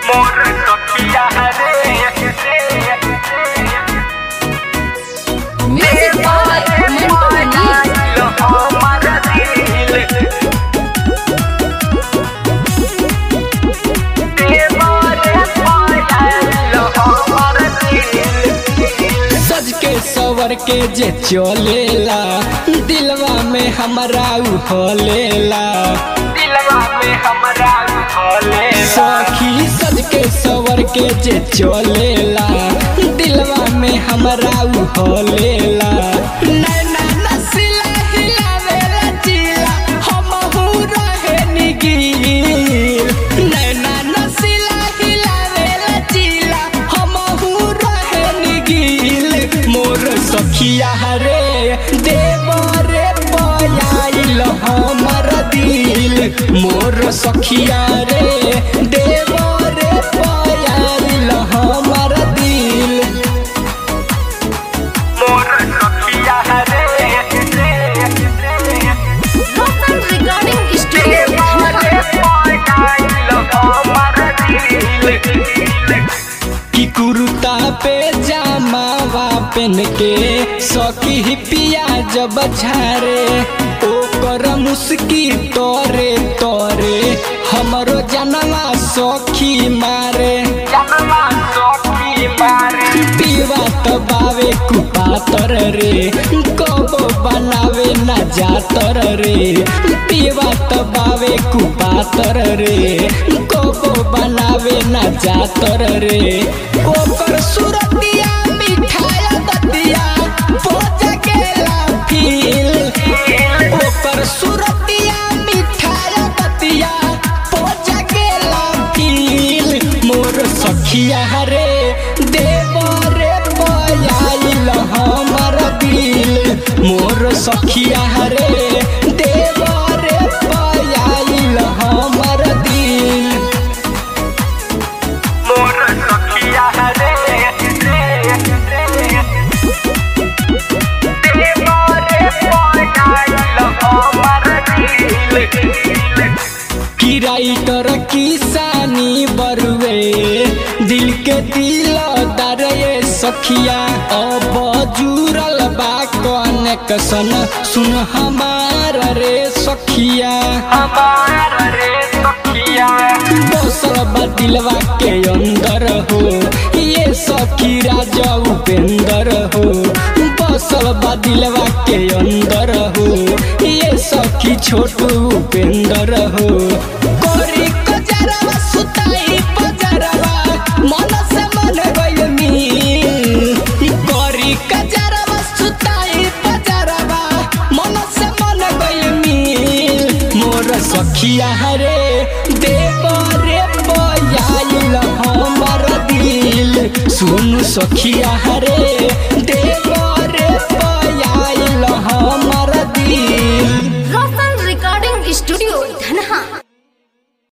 मोर सखिया रे Music by Mantu Mani. सज के सवर के जे चलेला दिलवा में हमरा उहलेला सखी सज के सवर के जे चलेला दिलवा में हमरा उहलेला नैना नसीला हिलावेला जिला हमहू रहे निगीर नैना नसीला हिलावेला जिला हमहू रहे निगीर मोर सखिया रे देव रे पयाइल हमर दिल मोर सखिया रे देव रे पयाइल हमर दिल Local Recording Studio. कि कुर्ता पे जामावा पेन के सखी ही पिया जब झारे ओकर मुस्की तोरे तोरे हमरो जनवा सखी मारे पीवा तो बावे कुपातर रे कबो बनावे ना जातर रे पीवा तो बावे कुपातर रे कबो बनावे ना जातर रे ओकर सुरतिया मिठाया दतिया पोजा गेला फील ओकर सुरतिया मिठाया दतिया पोजा गेला फील मोर सखिया रे देव रे पयाइल हमर दिल मोर सखिया रे देव रे पयाइल हमर दिल की राइटर किसानी बरुए दिल के दिल दरे सखिया अब जुरल बा कनेक्शन सुन हमार रे सखिया बसल बा दिलवा के अंदर हो ये सखी राजा उपेंद्र हो बसल बा दिलवा के अंदर हो ये सखी छोटू उपेंद्र हो कोरी कजरवा सुताई बजरवा मन से मन गइल मिल कोरी कजरवा सुताई बजरवा मन से मन गइल मिल मोर सखिया रे देव रे बयाइल हमर दिल सुन सखिया रे देव